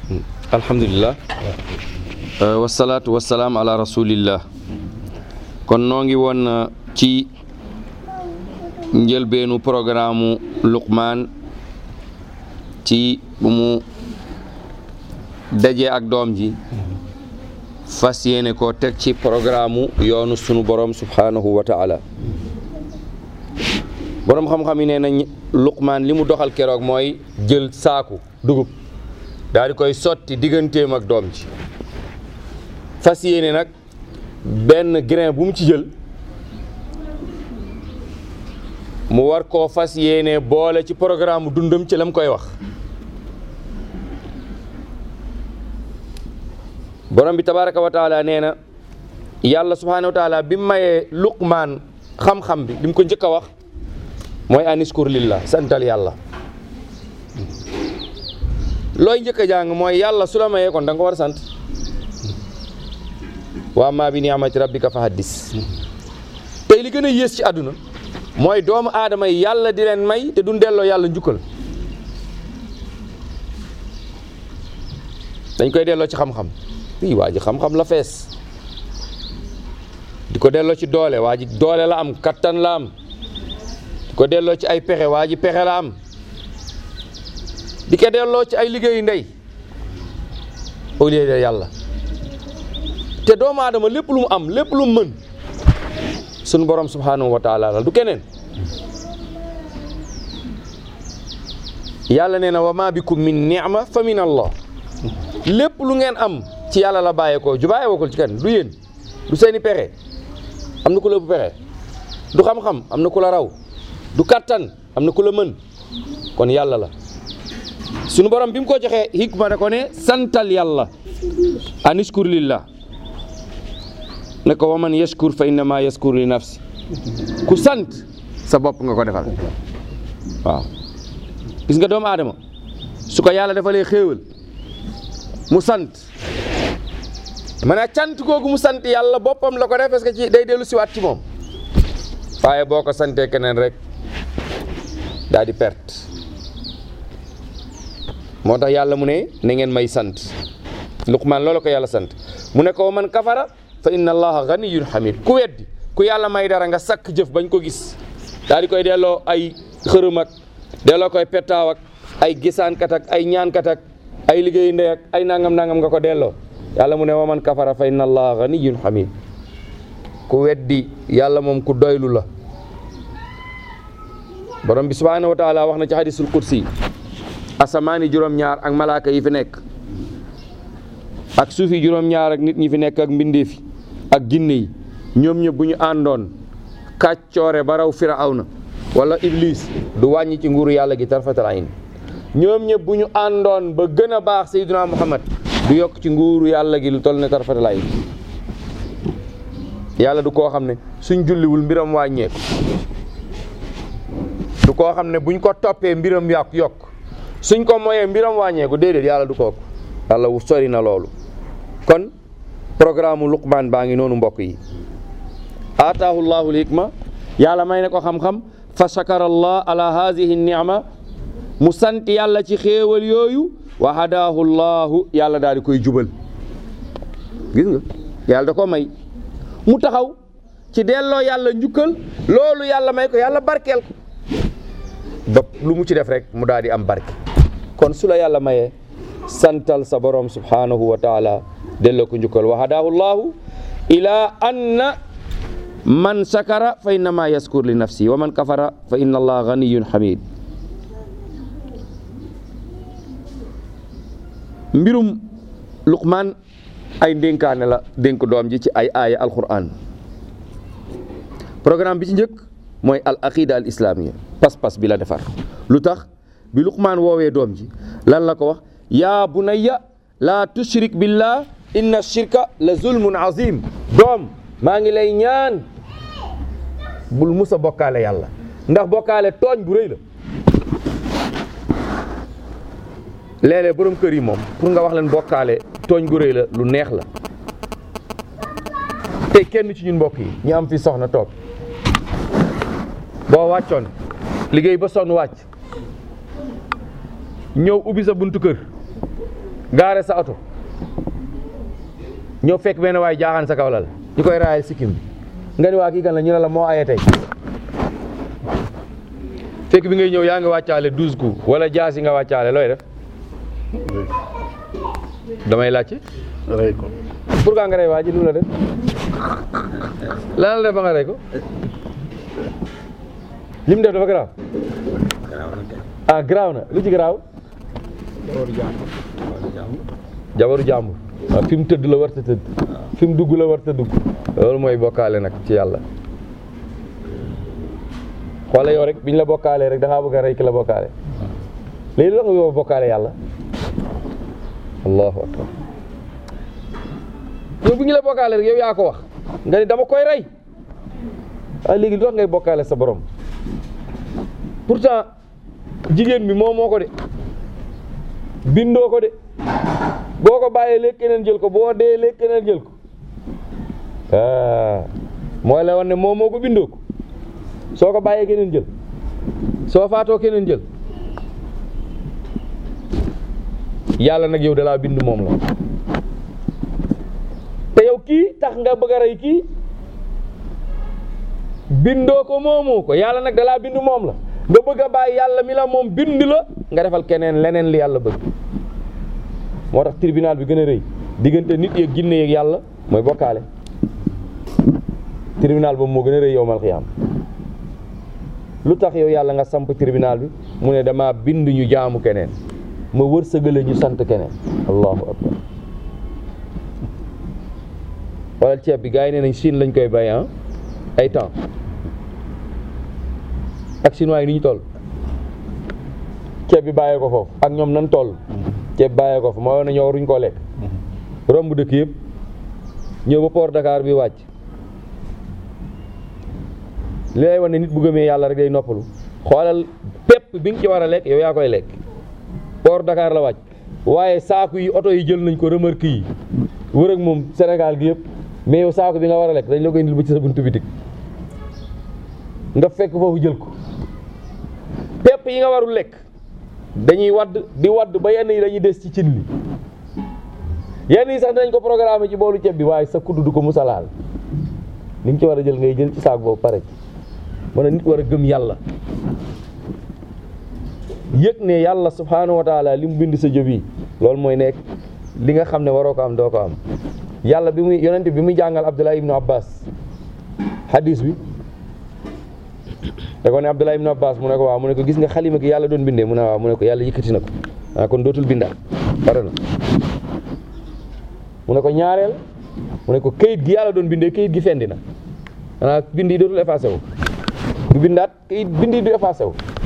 alhamdulilah wasalaatu wasalaam ala rasulillah kon noo ngi woon ci njëlbeenu programme Luqmaan ci bu mu dajee ak doom ji fas yéene koo teg ci programme yoonu sunu borom subhanahu wa taala borom xam-xam yi nee nañ Luqmaan li mu doxal keroog mooy jël saaku dugub daal di koy sotti digganteem ak doom ji fas yéene nag benn grain bu mu ci jël mu war koo fas yéene boole ci programme dundam ci la mu koy wax borom bi tabaraka wa taala nee na yàlla subhanahu wa taala bi mu mayee luqmaan xam-xam bi li mu ko njëkk a wax mooy aniskur lillah santal yàlla looy njëkk a jàng mooy yàlla su la mayee kon da nga ko war a sant waa maa bi ni'mati rabbika fa haddis tey li gën a yées ci àdduna mooy doomu aadama yi yàlla di leen may te duñ delloo yàlla njukkal dañ koy delloo ci xam-xam ii waa ji xam-xam la fees di ko delloo ci doole waa ji doole la am kattan la am di ko delloo ci ay pexe waa ji pexe la am di ko delloo ci ay liggéeyu ndey au lieu de yàlla te doomu aadama lépp lu mu am lépp lu mu mën sunu borom subhanahu wa taala la du keneen yàlla nee na wa ma bikum min ni'ma fa min allah lépp lu ngeen am ci yàlla la bàyyeekoo ju bàyyeekoo ci kenn du yéen du seeni pexe am na ku la ëpp pexe du xam-xam am na ku la raw du kattan am na ku la mën kon yàlla la sunu borom bi mu ko joxee hikma da ko ne santal yàlla anishkur lillah ne ko waman yashkur fa innama yashkur li nafsi ku sant sa bopp nga ko defal waaw gis nga doomu aadama su ko yàlla defalee xéewal mu sant man a cant googu mu sant yàlla boppam la ko def parce que ci day dellu siwaat ci moom waaye boo ko santee keneen rek daal di perte moo tax yàlla mu ne na ngeen may sant Luqmaan loolu ko yàlla sant mu ne ko man kafara fa inna allaha ganiyun hamid ku weddi ku yàlla may dara nga sakk jëf bañ ko gis daal di koy delloo ay xërëm ak delloo koy pettaaw ak ay gisaankat ak ay ñaankat ak ay liggéeyu ndey ak ay nangam nangam nga ko delloo yàlla mu ne wa man kafara fa inna allaha ganiyun hamid ku weddi yàlla moom ku doylu la borom bi subhanahu wa taala wax na ci hadisul kursi asamaani juróom-ñaar ak malaaka yi fi nekk ak suufi juróom-ñaar ak nit ñi fi nekk ak mbindeef yi ak ginne yi ñoom ñëpp bu ñu àndoon kàccoore ba raw firawna wala iblis du wàññi ci nguuru yàlla gi tarfatal ayn ñoom ñëpp bu ñu àndoon ba gën a baax sayyiduna muhammad du yokk ci nguuru yàlla gi lu toll ne tarfatal ayn yàlla du koo xam ne suñ julliwul mbiram wàññeeku du koo xam ne buñ ko toppee mbiram yàq yokk suñ ko moyee mbiram wàññeeku déedéet yàlla du kooku yàlla wu sori na loolu kon programme Luqmaan baa ngi noonu mbokk yi aataahu llahu hikma yàlla may na ko xam-xam fa shakara allah ala haadihi ni'ma mu sant yàlla ci xéewal yooyu wa hadaahu llahu yàlla daal di koy jubal gis nga yàlla da ko may mu taxaw ci delloo yàlla njukkal loolu yàlla may ko yàlla barkeel ko ba lu mu ci def rek mu daal di am barke kon su la yàlla mayee santal sa borom subhanahu wa taala delloo ko njukkal wa hadaahu llahu ila anna man shakara fa innama yaskur li nafsi wa man kafara fa inna allaha ganiyun hamid mbirum luqmaan ay ndénkaane la dénk doom ji ci ay aaya alquran programme bi ci njëkk mooy al aqida al islamia pas-pas bi la defar lu tax bi luqmaan woowee doom ji lan la ko wax yaa bunayya laa tushrik billah inna shirka la zulmun azim doom maa ngi lay ñaan bul musa bokkaale yàlla ndax bokkaale tooñ bu rëy la léeg-léeg borom kër yi moom pour nga wax leen bokkaale tooñ gu rëy la lu neex la te kenn ci ñun mbokk yi ñu am fi soxna toog boo wàccoon liggéey ba sonn wàcc ñëw ubbi sa buntu kër gaare sa oto ñëw fekk benn waay jaaxaan sa kaw lal ñu koy raayal sikkim bi nga ni waa kii kan la ñu ne la moo aye tey fekk bi ngay ñëw yaa ngi wàccaale douze coups wala jaasi nga wàccaale looy def damay laajte rey ko pourquoi nga rey waa ji lu la def lan la def ba nga rey ko li mu def dafa garaaw ah garaaw na lu ci garaaw jabaru jàmbur waaw fi mu tëdd la war ta tëdd fi mu dugg la war ta dugg loolu mooy bokkaale nag ci yàlla xoole yow rek biñ la bokkaalee rek da ngaa bëgg a rey ki la bokkaale léegi la nga yow bokkaale yàlla allahu akbar yow bi ñu la bokkaale rek yow yaa ko wax nga ni dama koy rey ah léegi lu tax ngay bokkaale sa borom pourtant jigéen bi moom moo ko de bindoo ko de boo ko bàyyee léegi keneen jël ko boo dee léegi keneen jël ko ah mooy la woon ne moom moo ko bindoo ko soo ko bàyyee keneen jël soo faatoo keneen jël yàlla nag yow dalaa bind moom la te yow kii tax nga bëgg a rey kii bindoo ko moomoo ko yàlla nag dalaa bind moom la nga bëgg a bàyyi yàlla mi la moom bind la nga defal keneen leneen li yàlla bëgg moo tax tribunal bi gën a rëy diggante nit yeeg ginne yeeg yàlla mooy bokkaale tribunal boobu moo gën a rëy yowmal xiyaam lu tax yow yàlla nga samp tribunal bi mu ne dama bind ñu jaamu keneen ma wërsëgale ñu sant keneen allahu akbar wala ceeb bi gars yi nee nañ Chine lañ koy bay ah ay temps ak chinois yi ni ñu toll ceeb bi bàyyee ko foofu ak ñoom nan toll ceeb bàyyee ko fa moo na ñoo waruñ koo lekk romb dëkk yëpp ñëw ba port Dakar bi wàcc li lay wan ne nit bu gëmee yàlla rek day noppalu xoolal pépp bi nga ci war a lekk yow yaa koy lekk port Dakar la wàcc waaye saaku yi oto yi jël nañ ko remorque yi wër ak moom Sénégal gi yëpp mais yow saaku bi nga war a lekk dañ la koy indil ba ci sa buntu bitik nga fekk foofu jël ko pépp yi nga warul lekk dañuy wadd di wadd ba yenn yi dañuy des ci cin li yenn yi sax dinañ ko programme ci boolu ceeb bi waaye sa kudd du ko musalaal li nga ci war a jël ngay jël ci saak boobu pare mën a nit war a gëm yàlla yëg ne yàlla subhaanahu wa taala li mu bind sa jëb yi loolu mooy nekk li nga xam ne waroo ko am doo ko am yàlla bi muy yonente bi muy jàngal Abdullah ibnu Abbas hadis bi da ko ne Abdullah ibnu Abbas mu ne ko waaw mu ne ko gis nga xalima gi yàlla doon bindee mu ne waaw mu ne ko yàlla yëkkati na ko ah kon dootul bindaat pare na mu ne ko ñaareel mu ne ko kayit gi yàlla doon bindee kayit gi fendi na xanaa bind yi dootul effacé wu du bindaat kayit bind yi du effacé wu